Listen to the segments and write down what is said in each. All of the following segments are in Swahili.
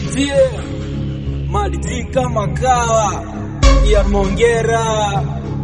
tie mali kama kawa ya Mongera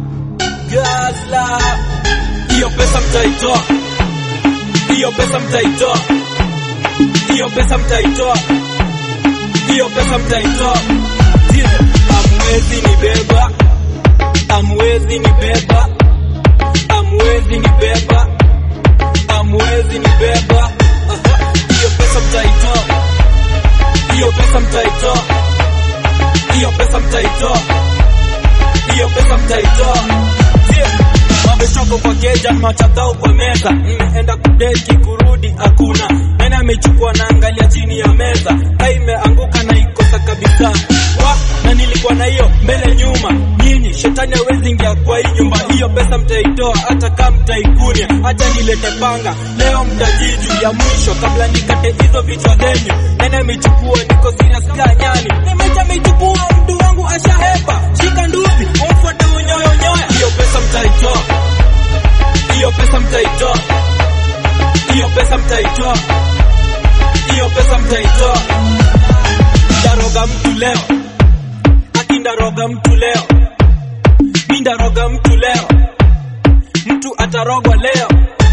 Gazla, hiyo pesa mtaitoa, hiyo pesa mtaitoa, hiyo pesa mtaitoa, hiyo pesa mtaitoa. Tie, amwezi nibeba, amwezi nibeba, amwezi nibeba, amwezi nibeba. Aha, hiyo pesa mtaitoa, hiyo pesa mtaitoa, hiyo pesa mtaitoa, hiyo pesa mtaitoa. Mabeshoko kwa keja, machatao kwa meza, nimeenda kudeki kurudi hakuna. Nani amechukua na angalia chini ya meza, kai imeanguka na ikosa kabisa. Wa, na nilikuwa na hiyo mbele nyuma, nyinyi shetani hawezi ingia kwa hii nyumba. Hiyo pesa mtaitoa hata kama mtaikunia, hata nilete panga leo, mtajiju ya mwisho kabla nikate hizo vichwa zenyu. Nani amechukua? Niko serious ka nyani, nimeja amechukua mtu wangu ashahepa, shika nduvi umfuate unyoyonyoya. Hiyo pesa mtaitoa, hiyo pesa mtaitoa, hiyo pesa mtaitoa, hiyo pesa mtaitoa. Ndaroga mtu leo, akindaroga mtu leo, mindaroga mtu leo, mtu atarogwa leo.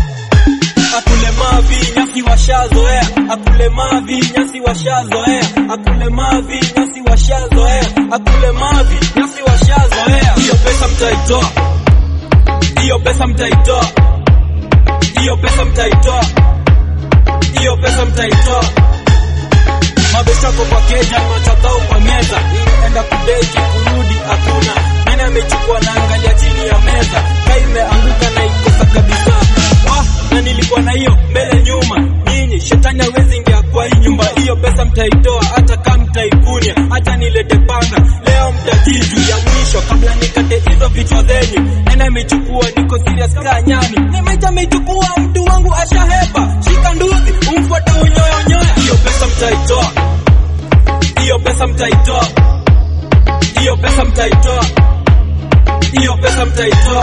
Akule mavi nyasi washazoea, akule mavi nyasi washazoea, akule mavi nyasi washazoea, akule mavi nyasi washazoea. Hiyo pesa mtaitoa, hiyo pesa mtaitoa, hiyo pesa mtaitoa, hiyo pesa mtaitoa. Mabeshako kwa keja, machatao kwa meza, nimeenda kudeki kurudi hakuna. Nani amechukua na angalia chini ya meza, kai imeanguka na ikosa kabisa. Wah, na nilikuwa na hiyo mbele nyuma, nyinyi shetani hawezi ingia kwa hii nyumba. Hiyo pesa mtaitoa hata kama mtaikunia, hata nilete panga leo, mtajiju ya mwisho kabla nikate hizo vichwa zenyu. Nani amechukua? Niko serious ka nyani, nimeja amechukua mtu wangu ashahepa, shika nduzi umfuate unyoyonyoya. Hiyo pesa mtaitoa, hiyo pesa mtaitoa, hiyo pesa mtaitoa, hiyo pesa mtaitoa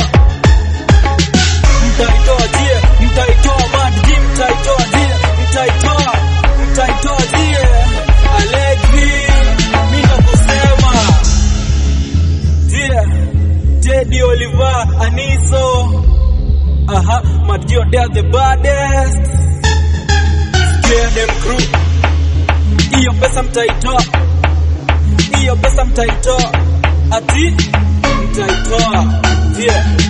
mtaitoa die, mtaitoa mad die, mtaitoa die, mtaitoa, mtaitoa die. Alexi, mimi nakusema die, Teddy Oliver, Aniso, aha, mad Gio, they are the baddest. Scare them crew, hiyo pesa mtaitoa, hiyo pesa mtaitoa, ati mtaitoa die.